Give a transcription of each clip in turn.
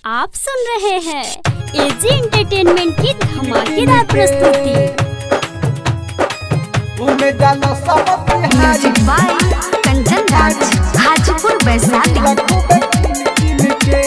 आप सुन रहे हैं एजी एंटरटेनमेंट की धमाकेदार प्रस्तुति घूमे जाना सब बिहारी म्यूजिक बाय कंचन राज हाजीपुर वैशाली लखू पे किन किन के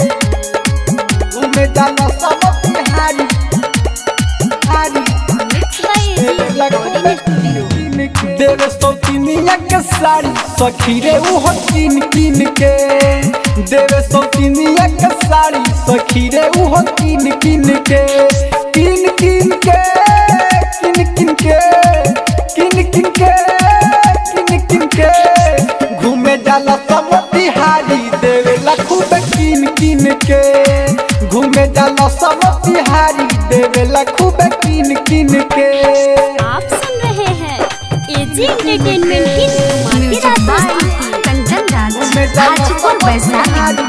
घूमे जाना सब बिहारी हारी mix by AG recording studio देवे सौतीनिया के साड़ी सखी रे उहो किन किन के देवे सौतीनिया के साड़ी सखी रे उहो किन किन के किन किन के किन किन के किन किन के किन किन के घूमे जाला सब बिहारी देवे लखू पे किन किन के घूमे जाला सब बिहारी देवे लखू पे किन किन के आप सुन रहे हैं एजी एंटरटेनमेंट की म्यूजिक धमाकेदार बाय प्रस्तुति Kanchan Raj Hajipur Vaishali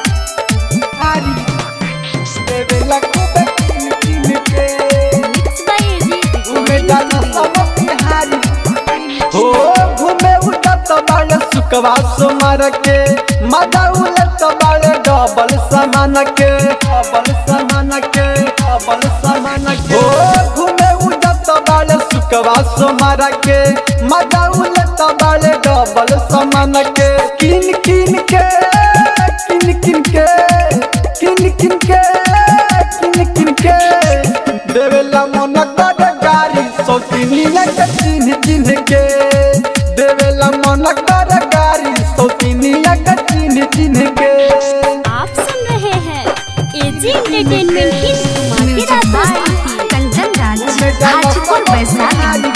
mix by AG recording हो घूमे उठत बाड़े सुकवा सोमर के मजा उलट बाड़े डबल सामान के डबल सामान के डबल सामान के हो घूमे उठत बाड़े सुकवा सोमर के मजा उलट बाड़े डबल सामान के किन किन के किन किन के किन किन के किन किन के देवेला मन कर गारी सौतीनिया के चिन्ह चिन्ह के देवेला मन कर गारी सौतीनिया के चिन्ह चिन्ह के आप सुन रहे हैं एजी एंटरटेनमेंट की म्यूजिक धमाकेदार बाय प्रस्तुति कंचन राज हाजीपुर वैशाली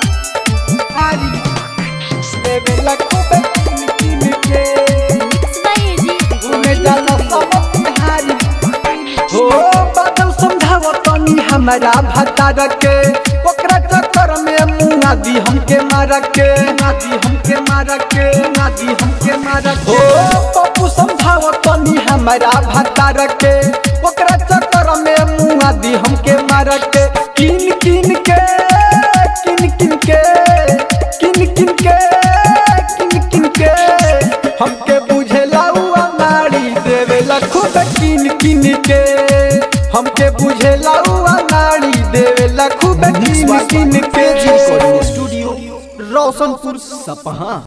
देवेला खूब चिन्ह चिन्ह के मिक्स बाय एजी घूमे रिकॉर्डिंग जाला सब बिहारी हो बादल समझाव तनी हमारा भतार के ओकरा चक्कर में मुना दी हमके मार के नादी हमके मार के नादी हमके मार के हो पप्पू समझाव तनी हमारा भतार के ओकरा चक्कर में मुना दी हमके मार के किन किन के किन किन के किन किन के किन किन के हमके बुझेला हुआ नारी देवेला खूब किन किन के हमके बुझेला हुआ नारी देवेला खूब किन किन के स्टूडियो रोशनपुर सपहा